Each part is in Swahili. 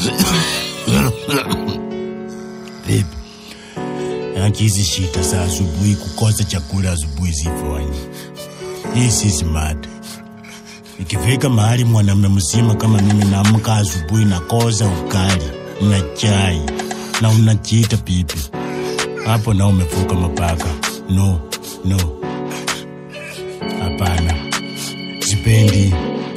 Vipi? Yaki hizi shida za asubuhi, kukosa chakula asubuhi zifanye. Hii si smart. Ikifika mahali mwanamume mzima kama mimi naamka asubuhi nakosa ukali na chai na unajiita pipi, hapo na umevuka mapaka. No, no, hapana, sipendi.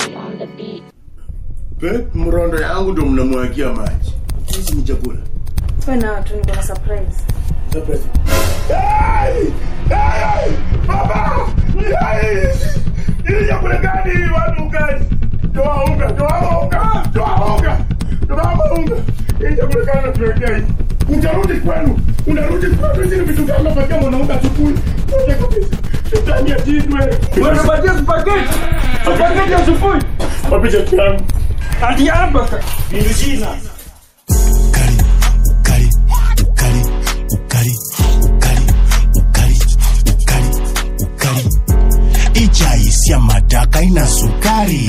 Pe, mrondo yangu ndo mnamwagia maji. Hizi ni chakula. Wewe na watu niko na surprise. Surprise. Hey! Hey! Baba! Hey! Hii chakula gani hii watu gani? Toa unga, toa unga, toa unga. Toa unga. Hii chakula gani tunawekea hii? Utarudi kwenu. Unarudi kwenu hizi ni vitu gani unapatia mwanamke asubuhi? Ngoja kabisa. Shetani atindwe. Unapatia spaghetti. Spaghetti asubuhi. Wapi chakula yangu? Hadi hapa. Ukali, ukali, ukali, ukali, ukali, ukali, ukali. Ichai sia mataka ina sukari,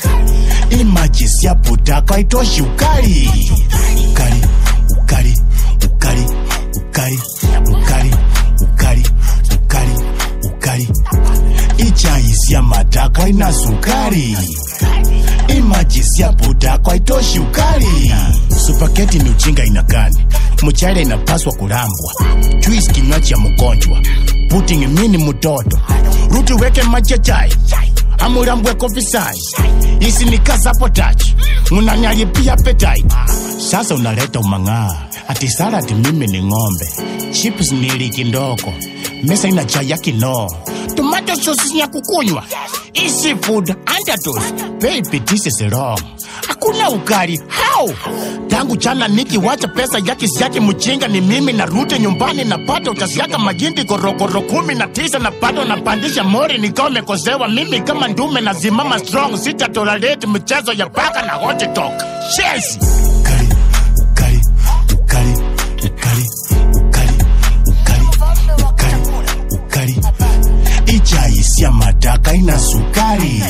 imaji sia putaka itoshi ukali. Ukali, ukali, ukali, ukali, ukali, ukali, ukali, ukali. Ichai sia mataka ina sukari imaji sia putaka itoshi ukali. Supaketi ni ujinga inagani, mchele inapaswa kulambwa, juice kinywaji ya mgonjwa, pudding mini mtoto, ruti weke maji ya chai amulambwe kofisai isi ni kasapotaji munanyalipia petai sasa unaleta umang'aa ati saladi mimi ni ng'ombe chips ni liki ndogo mesa ina chai ya kinoo tomato sauce ya kukunywa easy food underdose baby this is wrong hakuna ukali how tangu jana nikiwacha pesa yake siake mchinga ni mimi narudi nyumbani napata utasiaka majindi korokoro kumi na tisa na bado napandisha mori nikawa mekosewa mimi kama ndume nazimama strong sitatolerate mchezo ya paka na hot dog Chelsea ukali ukali ukali ukali ukali ukali ukali ukali ichai sia mataka ina sukari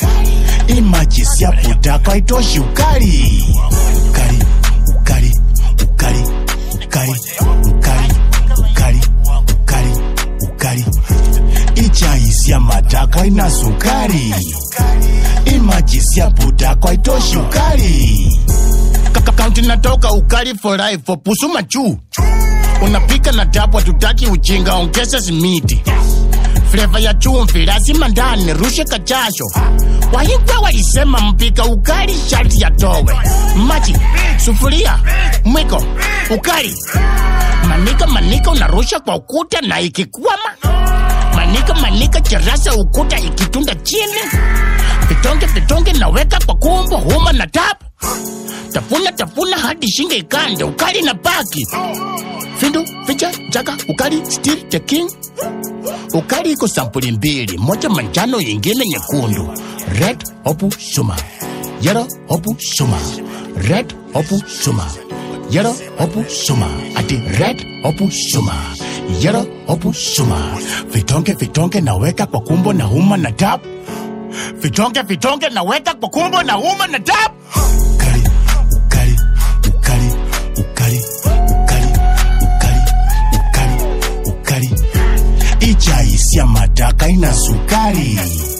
imaji sia putaka itoshi ukali ukali ukali ukali ukali ukali ukali ukali ukali ichai sia mataka ina sukari imaji sia putaka itoshi ukali Kaka kaunti natoka ukali for life for pusuma juu unapika na tabu hatutaki ujinga ongeza simiti fleva ya chumvi lazima ndani rushe kachasho wahigwa walisema mpika ukali sharti yatowe maji sufuria mwiko ukali manika manika unarusha kwa ukuta na ikikwama manika manika cherasa ukuta ikitunda chini vitonge vitonge naweka kwa kumbo huma na tap tafuna tafuna hadi shinge ikande ukali na baki findu ficha jaga ukali still the king ukali iko sampuli mbili moja manjano yingine nyekundu red hopu shuma yellow hopu shuma red hopu shuma yellow hopu shuma ati red hopu shuma yellow hopu shuma vitonge vitonge naweka kwa kumbo na huma na tap vitonge vitonge naweka kwa kumbo na huma na tap ukali ukali ukali ukali ukali ukali ukali ukali ichai sia mataka ina sukari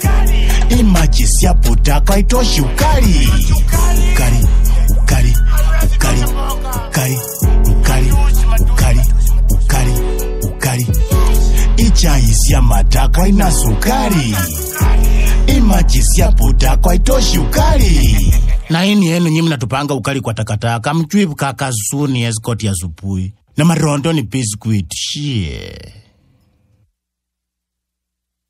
imaji sia putaka itoshi ukali ukali ukali ukali ukali ukali ukali ukali ukali ichai sia mataka ina sukari imaji sia putaka itoshi ukali na hini yenu nyi mnatupanga ukali kwa takataka mchwivu kakazuni escort ya supui na marondo ni biscuit shie